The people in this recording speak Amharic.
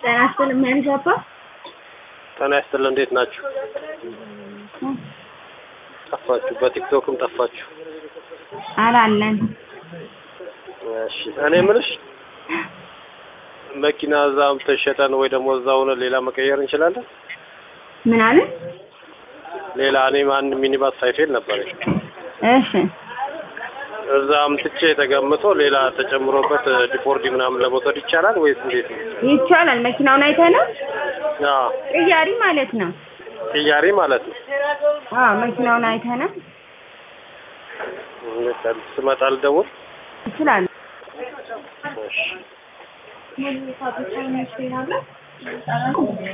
ጤና ይስጥልኝ ማንሻፓ ጤና ይስጥልኝ እንዴት ናችሁ? ጠፋችሁ፣ በቲክቶክም ጠፋችሁ። አላለን እሺ እኔ የምልሽ መኪና እዛ ተሸጠን ወይ ደግሞ እዛ ሆነ ሌላ መቀየር እንችላለን? ምን አለ? ሌላ እኔ አንድ ሚኒባስ ሳይፌል ነበረኝ እሺ እዛ አምጥቼ ተገምቶ ሌላ ተጨምሮበት ዲፎርዲ ምናምን ለመውሰድ ይቻላል ወይስ እንዴት ነው? ይቻላል። መኪናውን አይተህ ነው? አዎ ቅያሪ ማለት ነው። ቅያሬ ማለት ነው። አዎ መኪናውን አይተህ ነው? ስመጣ ልደውል? ይችላል። እሺ